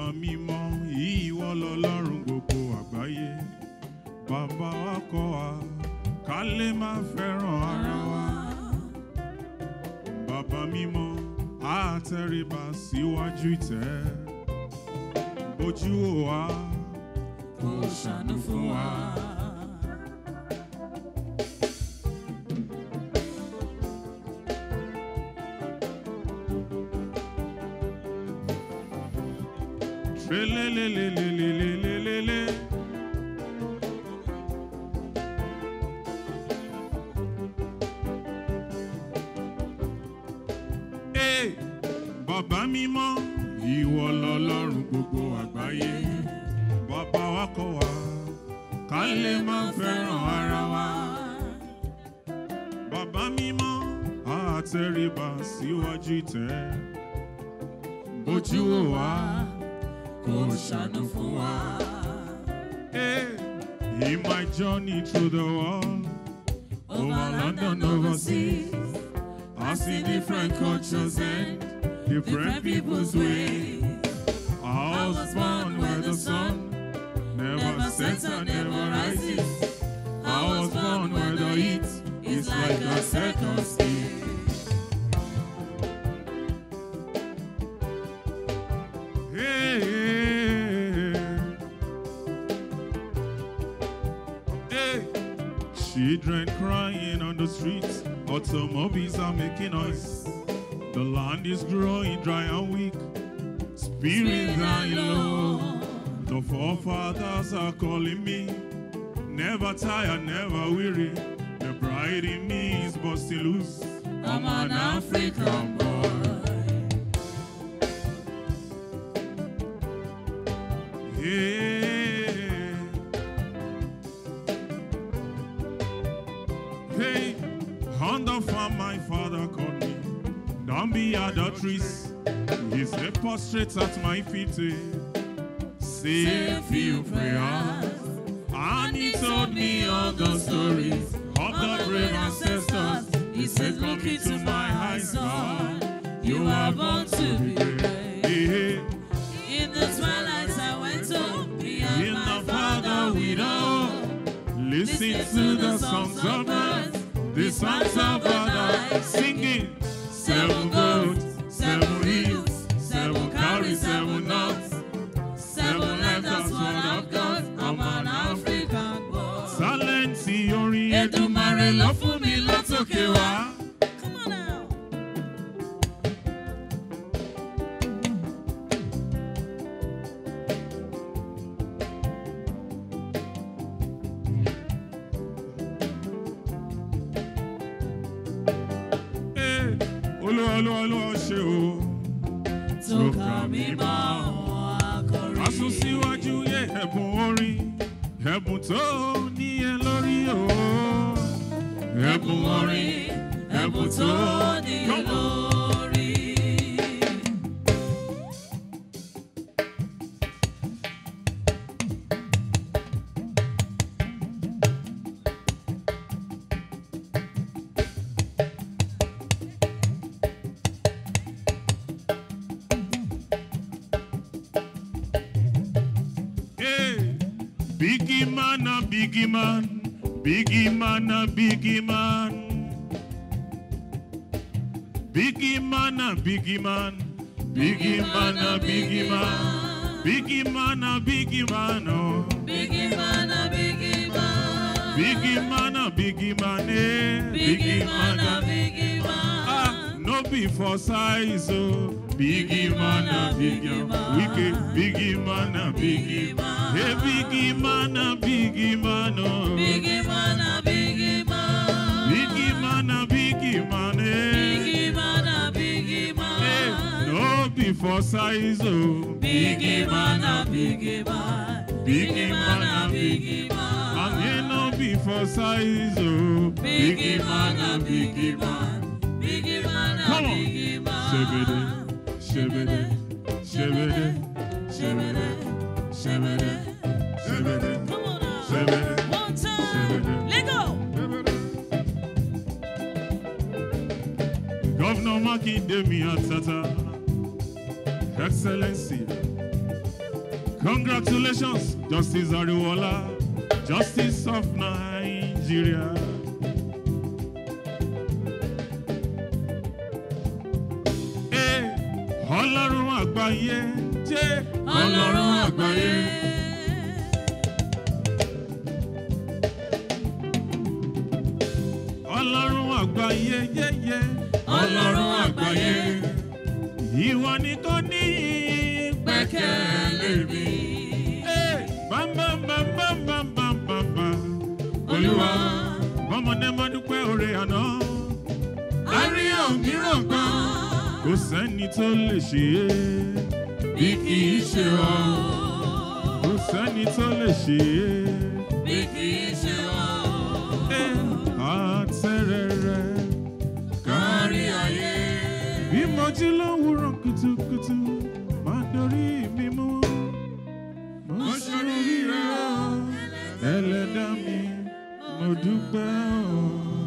mímọ́ ìwọ lọ́lọ́run gbogbo àgbáyé bàbá wa kọ́ wa ká lè máa fẹ́ràn ara wa bàbá mímọ́ àtẹríba síwájú ìtẹ́ ojú ò wá kò ṣàánú fún wa. Trelelelelelelelelele. Ee, bàbá mímọ́ ìwọ lọ́lọ́run gbogbo àgbáyé bàbá wa kọ́ wa ká lè máa fẹ́ràn ara wa bàbá mímọ́ àtẹríba síwájú ìtẹ́ bójú wò wá kò ṣàánú fún wa. Hey, in my journey through the world, over London, overseas, I see different cultures and different people's ways. I was born where the sun never sets and never rises. I was born where the heat is like a second skin. Hey, hey, hey. Hey, children crying on the streets, automobiles are making noise. The land is growing dry and weak, spirits are low. The forefathers are calling me, never tired, never weary. The bride in me is busting loose. I'm an African boy. Yeah. Hey, on the farm, my father called me. Don't be adulterous. He said, prostrate at my feet. eh. Say a few prayers. And he told me all the stories of the brave ancestors. He said, Look into my eyes, son. You are born to be great. Hey, hey. In the twilight I went home, behind In my the Father we know. Listen to the songs of birds, the songs of God singing. Seven goats, seven hills, seven carries, seven nuts, Seven lives, that's what I've got. I'm an African boy. Sálẹ̀ǹtì orin Èdùmàrè ló fún mi látòkè wá. Come on now. Ee, Olúwa olúwa olúwa ṣe o. Tó kà mí mọ́ àwọn akọrin. A sún síwájú yé ẹ̀bùn orin, ẹ̀bùn tó níyẹn lórí o. Ẹ̀bùn orin, ẹ̀bùn tó ní Come on. lórí. Hey, biggie man, a biggie man, biggie man, a biggie man. Biggie man, a biggie man, biggie man, a biggie man. Biggie man, a biggie man, oh. Biggie man, a biggie man. Biggie man, a biggie man, eh. Biggie man, a man. biggie Ah, man. no be for size, oh. Biggie man, a biggie man. Wicked, biggie man, a biggie man. Hey, biggie man, a biggie man, oh. Biggie man, a biggie man. Biggie man, a biggie man, eh. Biggie man, a biggie Hey, man. no be for size, oh. Biggie man, a biggie man. Biggie man, a biggie man. And he no be for size, oh. Biggie man, a biggie man. Biggie man, a Come on. biggie man. Shebede, shebede, shebede, shebede, shebede, shebede, Come on now. shebede, One time. Let go. Governor Makinde Miatata, Excellency, Congratulations, Justice Ariwola, Justice of Nigeria. Eh, Ọlọ́run àgbáyé jẹ́ Ọlọ́run àgbáyé. Ọlọ́run àgbáyé yéyé. Ọlọ́run àgbáyé. Ìwọ nìkan ní Gbẹ́kẹ̀lé mi. Eh, bam, bam, bam, bam, bam, bam, bam, bam. Olúwa. ọmọdé máa dúpẹ́ oore àná. Àrí òmíràn kan. Kò sẹ́ni tó lè ṣe é. Bí kì í ṣe ọ. Kò sẹ́ni tó lè ṣe é. Bí kì í ṣe ọ. Eh, Àtẹ̀rẹ̀rẹ̀ Kárí ayé. bí mo jí lówùúrọ̀ kùtùkùtù máa dorí mi mú. Mo ṣoríire o, ẹlẹ́dá mi, mo dúpẹ́ o.